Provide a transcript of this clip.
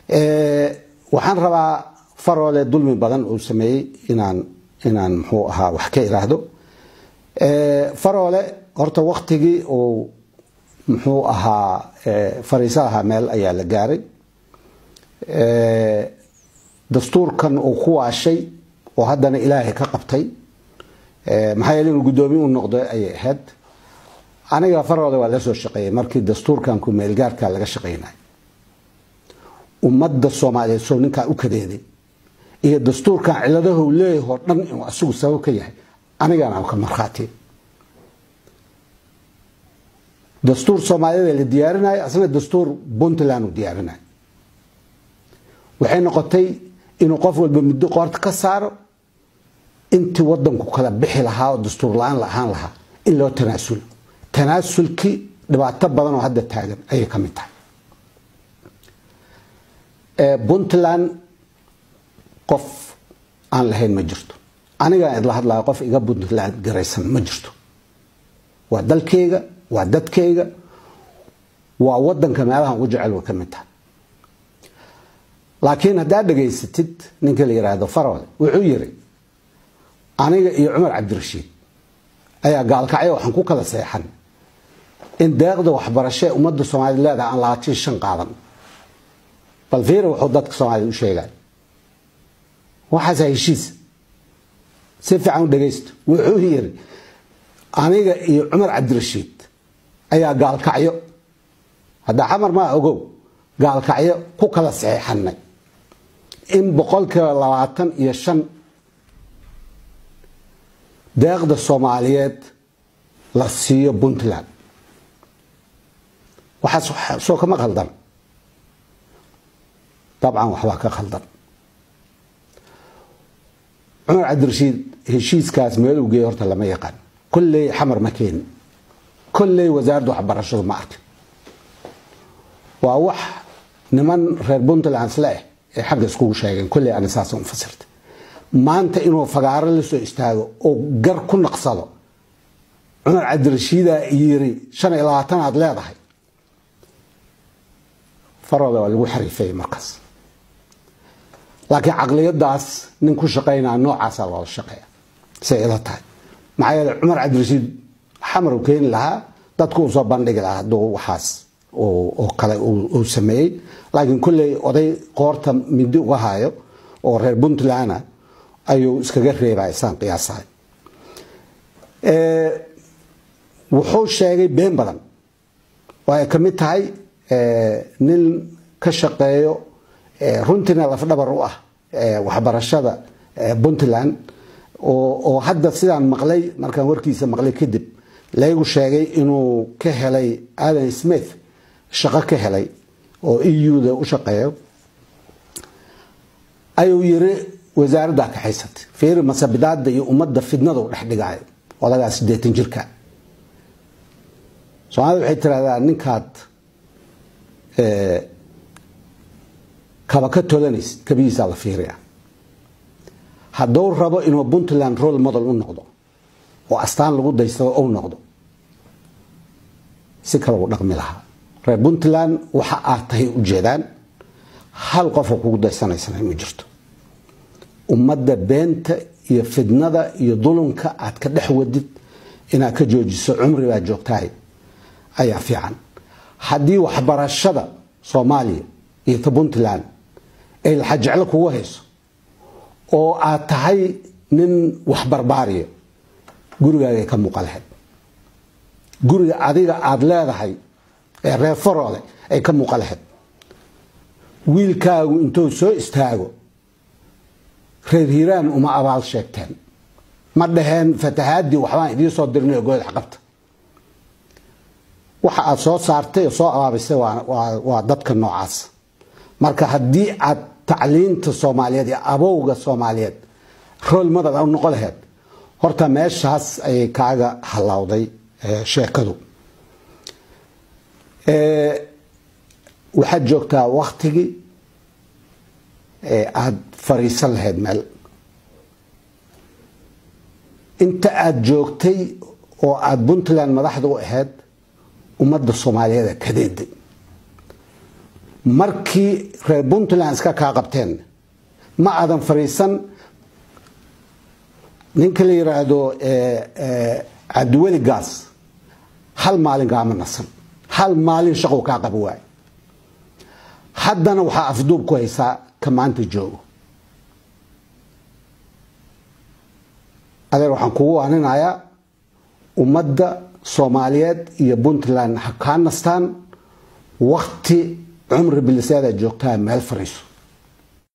waxaan rabaa faroole dulmi badan uu sameeyey inaan inaan muxuu ahaa wax ka iraahdo faroole horta waktigii uu muxuu ahaa fariiso ahaa meel ayaa la gaaray dastuurkan uu ku waashay oo haddana ilaahay ka qabtay maxaa yeele inuu guddoomiye u noqdo ayay ahayd aniga faroole waa la soo shaqeeyay markii dastuurkan ku meelgaarka laga shaqeynay ummadda soomaaliyeed soo ninkaa u kadeeday iyo dastuurkan ciladaha uu leeyahay oo dhan inuu asigu sabab ka yahay anigana ka markhaati dastuur soomaaliyeed la diyaarinayo asna dastuur puntland uu diyaarinayo waxay noqotay inuu qof walba muddo qoorta ka saaro intii wadanku kala bixi lahaa oo dastuur la-aan la ahaan lahaa in loo tanaasulo tanaasulkii dhibaato badan oo hadda taagan ayay ka mid tahay puntland qof aan lahayn ma jirto anigaan idla hadlayo qof iga puntland garaysan ma jirto waa dalkeyga waa dadkeyga waa wadanka meelahan ugu jecel way ka mid tahay laakiin haddaad dhegaysatid ninka la yidhaahdo farole wuxuu yiri aniga iyo cumar cabdirashiid ayaa gaalkacyo waxaan ku kala seexan in deeqda waxbarasho ee ummadda soomaaliyed leedahay aan labaatan shan qaadan bal fiira wuxuu dadka soomaaliyed u sheegay waxaas heshiis si fiican u dhegaysto wuxuu yiri aniga iyo cumar cabdirashiid ayaa gaalkacyo hadda xamar maa ogow gaalkacyo ku kala saxeexanay in boqolkiiba labaatan iyo shan deeqda soomaaliyeed la siiyo puntland waxaas soo kama khaldan dabcan waxbaa ka khaldan cumar cabdirashiid heshiiskaas meel uu geeyey horta lama yaqaan kolley xamar ma keeni kolley wasaaradda waxbarashadu ma arkin waa wax niman reer puntland isle ah ee xagga iskugu sheegeen kolley ani saas u fasirta maanta inuu fagaaro la soo istaago oo gar ku naqsado cumar cabdirashiidaa yiri shan iyo labaatan aad leedahay farooda waa lagu xariifeeyey markaas laakiin caqliyadaas nin ku shaqaynaa noocaasaa loola shaqeeya say ila tahay maxaa yeele cumar cabdirashiid xamar uu keeni lahaa dadku uu soo bandhigi lahaa hadduu waxaas oo kale uu sameeyey laakiin kolley oday qoorta midi uga hayo oo reer puntland ayuu iskaga reebay saan qiyaasahay wuxuu sheegay been badan oo ay ka mid tahay nin ka shaqeeyo runtiina lafdhabar u ah waxbarashada puntland oo hadda sidaan maqlay markaan warkiisa maqlay kadib laygu sheegay inuu ka helay adan smith shaqo ka helay oo eu-da u shaqeeyo ayuu yiri wasaaraddaa kaxaysatay fiiri masabidaada iyo ummadda fidnada u dhex dhigaayo odagaa sideetan jirka soomaalida waxay tiraahdaa ninkaad kaba ka tolanaysid kabihiisaa la fiiriya hadduu rabo inuu puntland role model u noqdo oo astaan lagu daystado ou noqdo si kale uu dhaqmi lahaa reer puntland waxa aad tahay ujeedaan hal qofoo kugu daysanaysana ma jirto ummadda beenta iyo fidnada iyo dulunka aad ka dhex wadid inaad ka joojiso cumri baa joogtahay ayaa fiican haddii waxbarashada soomaaliya iyo ta puntland ay laxajeclo kugu hayso oo aad tahay nin waxbarbaariyo gurigaagay ka muuqa lahayd guriga adiga aada leedahay ee reer faroole ay ka muuqa lahayd wiilkaagu intuu soo istaago reer hiiraan uma abaal sheegteen ma dhaheen fatahaadii waxbaan idiin soo dirnay goodax qabta waxa aad soo saartay oo soo abaabisay waa dadka noocaas marka haddii aad tacliinta soomaaliyeed iyo abowga soomaaliyeed rool madad u noqon laheyd horta meeshaas ayay kaaga hallawday sheekadu waxaad joogtaa waktigii aada fariisan lahayd meel inta aada joogtay oo aada puntland madaxda u ahayd ummadda soomaaliyeed kadeeday markii reer puntland iska kaa qabteen ma aadan fariisan ninka la yiraahdo cabdiweli gaas hal maalin kaama nasan hal maalin shaqow kaa qaba waay haddana waxaa afduub ku haysaa ka maanta joogo adeer waxaan kugu waaninayaa ummadda soomaaliyeed iyo puntland ha kaa nastaan wakti cumri biliseeda joogtaa meel fariiso